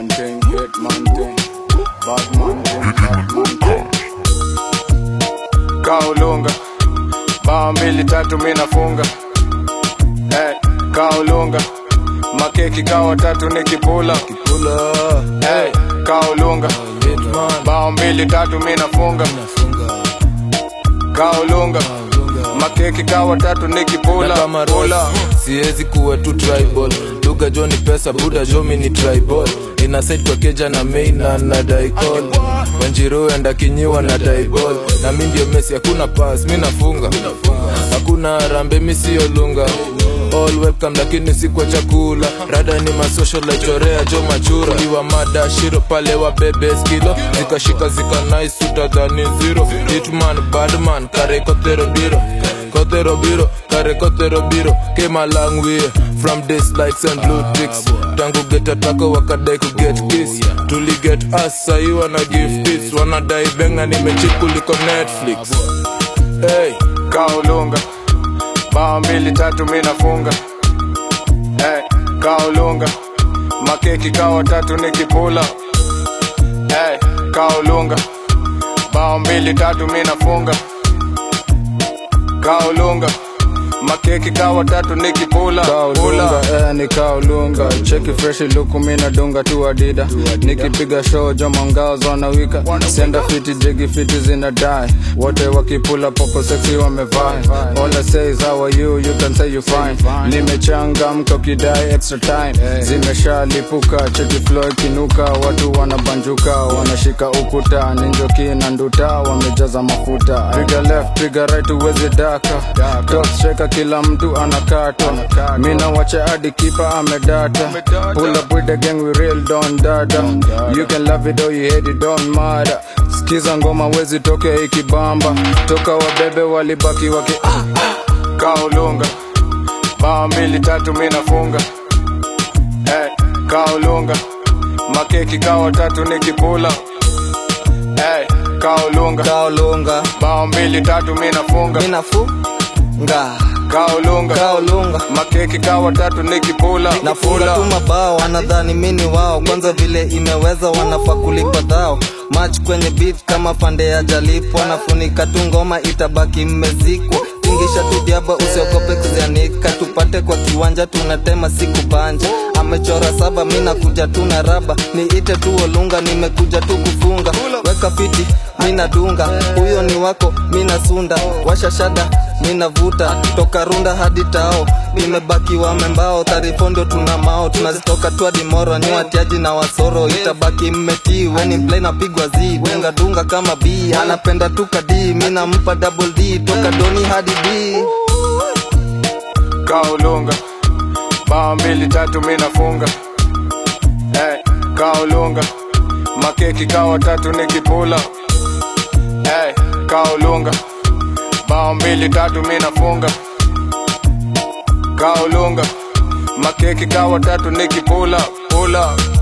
man thing, hit man thing, bad man thing, bad man thing. Kaulunga, bao mbili tatu mi nafunga. Hey, kaulunga, makeki kawa tatu nikipula. Kipula Hey, kaulunga, Hitman bao mbili tatu mi nafunga. nafunga Kaulunga, makeki kawa tatu nikipula. na kama Pula. Ross, siwezi kuwa tu tribal lugha jo ni pesa buda jo mi ni tribal inasaid kwa keja na main na na daikol wanjiru enda kinyiwa na daibol na mi ndio mesi hakuna pas mi nafunga hakuna rambe mi siyo lunga all welcome lakini si kwa chakula rada ni masocial chorea jo machura iwa mada shiro pale wa bebe skilo zikashika zika nice utadhani zero hitman badman kare kotero biro kotero biro kare kotero biro came a long way from this likes and blue ticks tangu get atako wakadai ku get kiss tuli get us sahi wana give tips wanadai benga nimechip kuliko netflix hey kaulunga bao mbili tatu mi nafunga hey, kaulunga makeki kawa tatu nikipula hey, kaulunga bao mbili tatu mi nafunga kaulunga makeki kawa tatu nikipula kaulunga eh, ni kaulunga cheki fresh luku mi nadunga tu adida nikipiga show joma ngao zonawika senda fiti jigi fiti zina die wote wakipula popo sexy wamevaa all I say is how are you you can say you fine nimechangamka ukidai extra time zimeshalipuka cheki flow ikinuka watu wanabanjuka wanashika ukuta ninjoki na nduta wamejaza mafuta piga left piga right uwezi daka top striker kila mtu anakata mina wacha hadi kipa amedata pull up with the gang we real don dada you can love it or you hate it don't matter skiza ngoma wezi toke ikibamba toka wabebe walibaki waki kaulunga bao mbili tatu mi nafunga hey, kaulunga makeki kawa tatu nikipula hey, kaulunga kaolunga bao mbili tatu mi nafunga minafunga kaulunga kaolunga makeki kawa tatu nikipula nafunga tu mabao wanadhani mini wao kwanza vile imeweza wanafaa kulipa dhao mach kwenye beat kama pande ya jalipwa nafunika tu ngoma itabaki mmezikwa tingisha tu diaba usiogope kuzianika tupate kwa kiwanja tunatema siku banja amechora saba mi nakuja tu na raba niite tu olunga nimekuja tu kufunga weka fiti mina dunga huyo ni wako mina sunda washa shada mina vuta toka runda hadi tao imebaki wamembao tarifondo tuna mao tunazitoka tu hadi moro ni watiaji na wasoro itabaki mmetii weni play napigwa z dunga dunga kama b anapenda tu kadi mina mpa double d toka doni hadi d kaulunga bao mbili tatu mi nafunga hey, kaulunga makeki kawa tatu nikipula hey, kaulunga bao mbili tatu mi nafunga kaulunga makeki kawa tatu nikipula pula